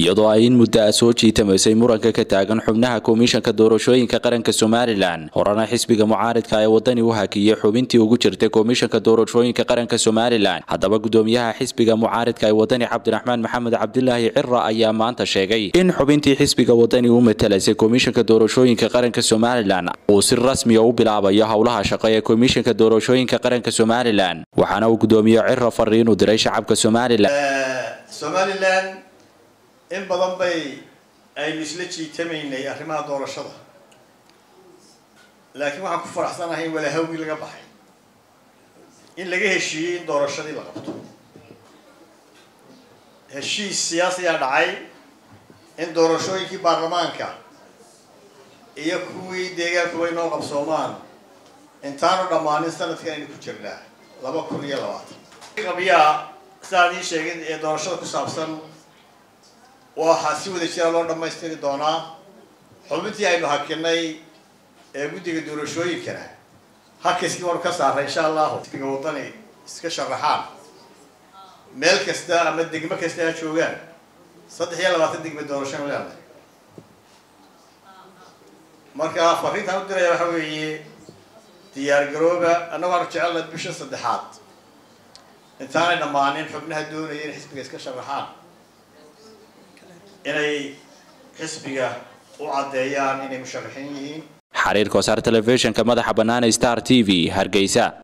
iyadoo ay in muddo a soo jiitamaysay muranka ka taagan xubnaha komishanka doorashooyinka qaranka somalilan horena xisbiga mucaaridka ee wadani u hakiyey xubintii ugu jirtay komishanka doorashooyinka qaranka somalilan haddaba gudoomiyaha xisbiga mucaaridka ee wadani cabdiraxmaan maxamed cabdilaahi cira ayaa maanta sheegay in xubintii xisbiga wadani u matalaysay komishanka doorashooyinka qaranka somalilan uu si rasmiya u bilaabayo howlaha shaqo ee komishanka doorashooyinka qaranka somalilan waxaana uu gudoomiye cira fariin u diray shacabka somalilan somalilan in badan bay aynu isla jiitamaynay arrimaha doorashada laakiin waxaan ku faraxsanahay in walahawgii laga baxay in laga heshiiyey in doorashadii la qabto heshiis siyaasiyaa dhacay in doorashooyinkii baarlamaanka iyo kuwii deegaankuba inoo qabsoomaan intaanu dhammaanin sanadkan aynu ku jirnaa laba kun iyo labaatan qabiyaa sidaad ii sheegin ee doorashada ku saabsan waxaa si wada jira loo dhammaystiri doonaa xubintii aynu hakinay ee guddiga doorashooyinkana hakiskii waanu ka saaray insha allahu iga wadani iska sharaxaan meel kasta ama degmo kasta ha joogaan saddex iyo labaatan degme doorasho anu leenahay marka fariintaan u diraya waxa weeye diyaar garooba annago aanu jecelna bisha saddexaad intaanay dhammaanin xubnaha doonaya in xisbiga iska sharaxaan inay xisbiga u caddeeyaan inay musharaxiin yihiin xariir kosaar telefishinka madaxa bannaan star t v hargeysa